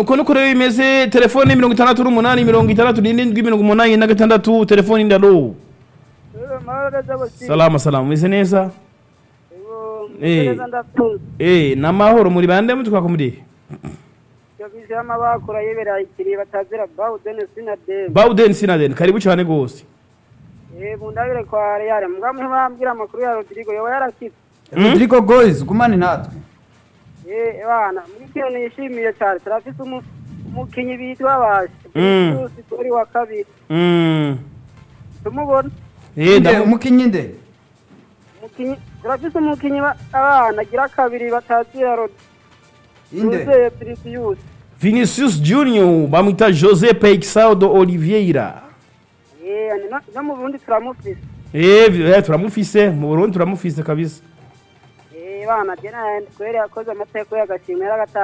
nuko nuko rero bimeze telefone mirongo itandatu n'umunani mirongo itandatu n'irindwi mirongo umunani na gatandatu telefone ndalo salama salama meze neza Eh. eh namahoro muri bande mutwako muri yabizemo abakora yibera ikiri batazira bawudeni sinadeni Bauden Sinaden karibu cyane gose eh mundabire kwa Real mbwa mwambwira amakuru ya Rodrigo yoba yarakize Rodrigo Goes gumane natwe eh bana muri kino nishimiye cyane turafise umu- umukinyi bitwa bashi Mm. Bruce kuri wa kabiri mm tumubona eh Nde, ndamu umukinyi nde umukinyi turafise umukinyi ba- abana agira kabiri batazira inde Rodrigo Vinicius Vinicius Junior bamwita José Peixaldo Oliveira eh no- no mu Burundi turamufise eh vi- eh, turamufise mu Burundi turamufise kabisa eh bana jena kwere yakoze amateko y'agashimwe yaragata